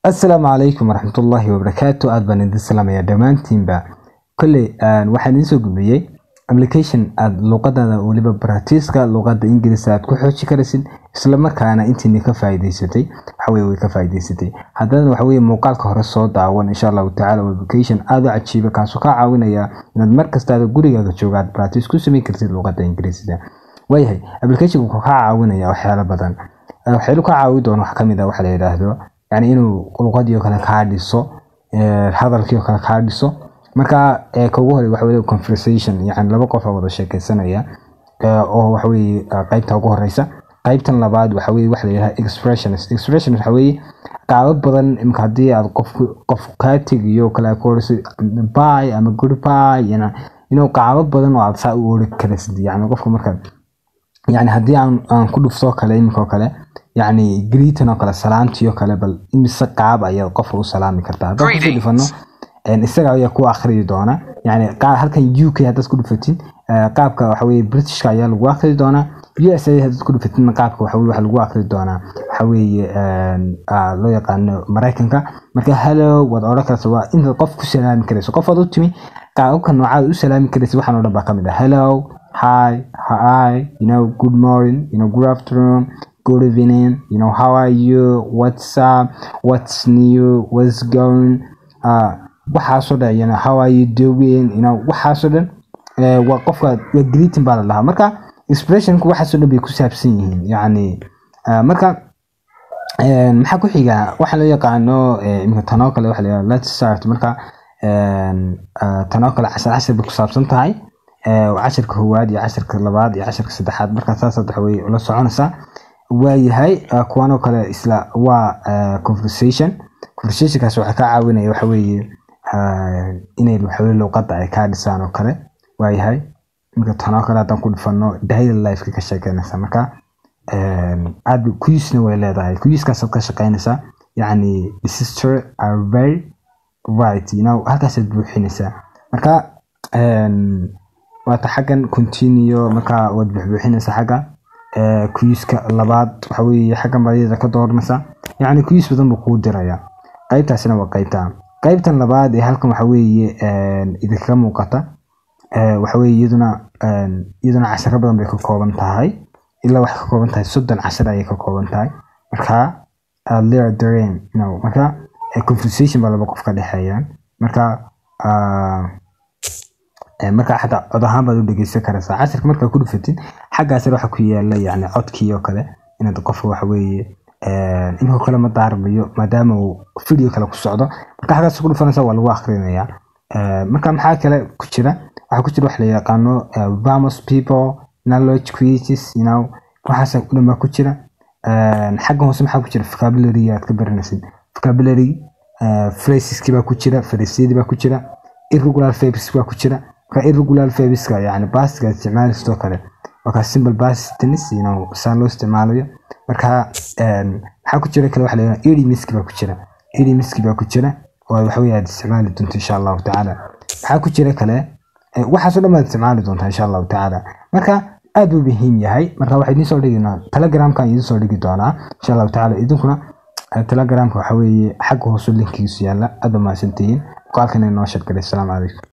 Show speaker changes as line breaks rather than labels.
asalaamu calaykum waraxmatullaahi wabarakaatu aad baan idin salaamaya dhammaantiinba kolley waxaan idiin soo gudbiyey application aad luuqadaada weliba baratiiska luuqada ingiriiska aad ku xooji karaysid isla markaana intiini ka faa'iidaysatay waxaweye way ka faa'iidaysatay haddana waxaweye muuqaalka hore soo daawan insha allahu tacala waa application aada u cajiiba kaasoo kaa caawinaya inaad mar kastaada gurigaaga jooga aad baratiis ku samayn kartid luuqada ingiriisiga waayahay application wuxuu kaa caawinaya waxyaalo badan waxyaalo kaa caawin doona wax kamid ah waxa la yidhaahdo yani inuu luuqadii oo kale kaa dhiso hadalkii oo kale kaa dhiso marka ka ugu hore waxa weye conversation yani laba qof oo wada sheekeysanaya oo waxa weye qaybta ugu horeysa qaybtan labaad waxa weye waxa la yidhaha expressions expression waxa weye qaabab badan imka haddii aad qof qof kaa tegiyo kale ku orayso bye ama goodbye inuu qaabab badan oo aad saa u ori karaysid yani qofka marka yani haddii aan aan ku dhufto kale iminka oo kale yani greetan oo kale salaantii oo kale bal imise qaab ayaad qofka u salaami kartaa haddaan kusoo dhifano isaga ayaa ku akhriyi doona yani halkan u k haddaad ku dhufatid qaabka waxa weye britishka ayaa lagu akhriyi doonaa u s a haddaad ku dhufatidna qaabka waxa weye waxa lagu akhriyi doonaa waxa weeye loo yaqaano maraykanka marka hello waad odhan karta waa intaad qof ku salaami karayso qofaad u timi qaababka noocaad u salaami karaysa waxaan oo dhan baa ka mid ah hello hi hi you know good morning you know good afternoon good evening you know how are you what's up what's new what's going uh, waxaasoo dhan you know how are you doing you know waxaasoo dhan waa qofka waa greeting baa la dhahaa marka expressionku waxaasoo dhan bay ku saabsan yihiin yacni marka maxaa ku xiga waxa loo yaqaano imika tanoo kale waxa la yidhaha let's start marka tanoo kale cashar cashar bay ku saabsan tahay cashirka koowaad iyo cashirka labaad iyo cashirka saddexaad marka saas waxa weye ula soconaysaa waayahay kuwanoo kale isla waa conversation conversationkaas waxaa kaa caawinaya waxa weeye inay waxaweye luuqadda ay kaa dhisaan oo kale waayahay marka tanoo kale haddaan ku dhifano daily lifeka ka sheekeynaysa marka aad kuyisna way leedahay kuyiskaasaad ka shaqeynaysaa yacni the sister are very right you know halkaasaad buuxinaysaa marka waata xaggan continue marka waad buuxbuuxinaysaa xagga kuyiska labaad waxa weye xaggan baadiyada ka dooranaysaa yacni kuyis badan buu kuu diraya qaybtaasina waa qaybta qaybtan labaad ee halkan waxa weeye idinkaga muuqata waxa weye iyaduna iyaduna casharo badan bay ka kooban tahay ilaa waxay ka kooban tahay soddon cashar ayay ka kooban tahay marka lear dareen no marka conversation baa laba qof ka dhexeeyaan marka marka xataa cod ahaan baad u dhegeysan karaysaa cashirka markaa ku dhufatid xaggaasina waxa ku yaala yani codkii oo kale inaad qofka waxa weeye inkoo kale ma daarmayo maadaama uu video kale ku socdo marka xaggaas ku dhufanaysa waa lagu akhrinayaa marka maxaa kale ku jira waxaa ku jira wax la yaqaano vamos people knowledge quizzes you know waxaas dhan baa ku jira xagga hoose maxaa ku jira vocabulary aad ka baranaysid vocabulary phraseski baa ku jira phrasesyadii baa ku jira irregular verbs baa ku jira marka irregular verbska yani bastiga isticmaalaysidoo kale marka simple past tense you know saa loo isticmaalayo marka maxaa ku jira kale waxa la yidhaha idiomiski baa ku jira idiomiski baa ku jira oo waxa weye aad isticmaali doonto insha allahu tacaala maxaa ku jira kale waxaasoo dhan baad isticmaali doontaa insha allahu tacaala marka aad buu muhiim yahay marka waxaa idiin soo dhiginaa telegramkan idiin soo dhigi doonaa insha allahu tacaala idinkuna telegramka waxa weeye xagga hoose linkigiisu yaalla aad ba mahadsantihiin muuqaalkan inoo sheergalay asalaamu calaykum